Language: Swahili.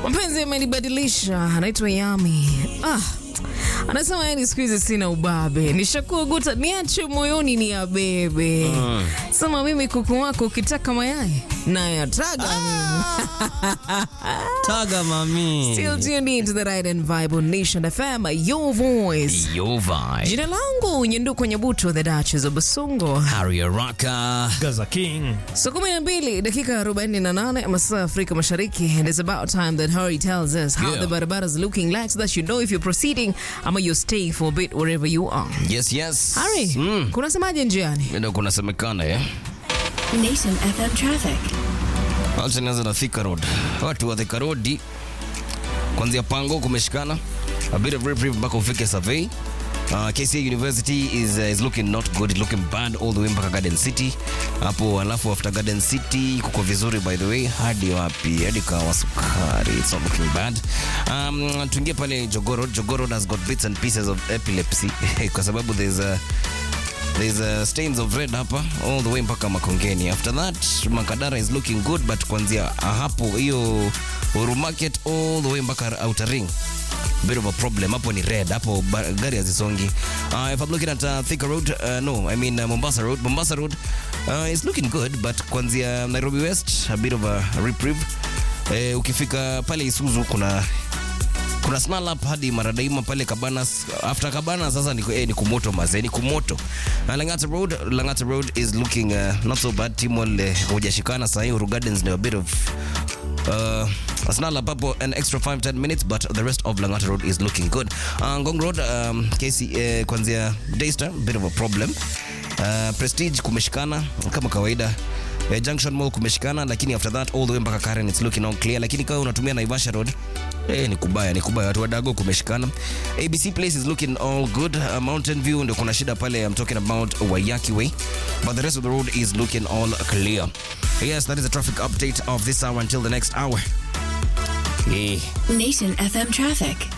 Mapenzi yamenibadilisha, anaitwa Yami. Ah, anasema yani siku hizi sina ubabe, nishakuwa guta, niache moyoni ni abebe. Sema mimi kuku wako ukitaka mayai nayataga mimi. Taga mami. Still tuned in to the right and vibe on Nation FM, your voice. Yo vibe. Jina langu Nyenduko Nyabuto, the Duchess of Basungo. Harry Araka. Gaza King. Saa kumi na mbili dakika 48 masaa ya Afrika Mashariki, and it's about time that Harry tells us how Yeah. the barabaras looking like so that you know if you're proceeding ama you're staying for a bit wherever you are. Yes, yes. Harry, Mm. kunasemaje njiani? Ndio kunasemekana eh. Nation FM traffic. Acha nianze na Thika Road. Watu wa Thika Road kuanzia Pango kumeshikana. A bit of reprieve mpaka ufike survey. Uh, KCA University is, uh, is looking not good, looking bad all the way mpaka Garden City. Hapo alafu after Garden City kuko vizuri by the way hadi wapi? Hadi kawa sukari. It's not looking bad. Um, tuingie pale Jogoro. Jogoro has got bits and pieces of epilepsy kwa sababu there's a There's uh, stains of red hapa all the way mpaka Makongeni. After that Makadara is looking good but kuanzia hapo hiyo Uru Market all the way mpaka Outer Ring bit of a problem hapo ni red hapo ba- gari hazisongi uh, if I'm looking at uh, Thika Road uh, no I mean uh, Mombasa Road Mombasa Road uh, is looking good but kuanzia Nairobi West a bit of a reprieve eh, ukifika pale Isuzu kuna kuna snarl up hadi maradaima pale Cabanas. After Cabanas sasa ni, eh, ni kumoto maze, ni kumoto. Na Langata Road, Langata Road is looking uh, not so bad. Timol eh, hujashikana sahi. Uru Gardens ni a bit of uh, a snarl up hapo an extra 5 10 minutes but the rest of Langata Road is looking good. Uh, Ngong Road um, KC eh, kuanzia Daystar bit of a problem. Uh, Prestige kumeshikana kama kawaida. Eh, Junction Mall kumeshikana lakini after that all the way mpaka Karen it's looking all clear lakini kama unatumia Naivasha Road Eh, ni kubaya ni kubaya watu wadago kumeshikana abc place is looking all good uh, mountain view ndio kuna shida pale i'm talking about wayaki way but the rest of the road is looking all clear yes that is the traffic update of this hour until the next hour yeah. Nation FM traffic.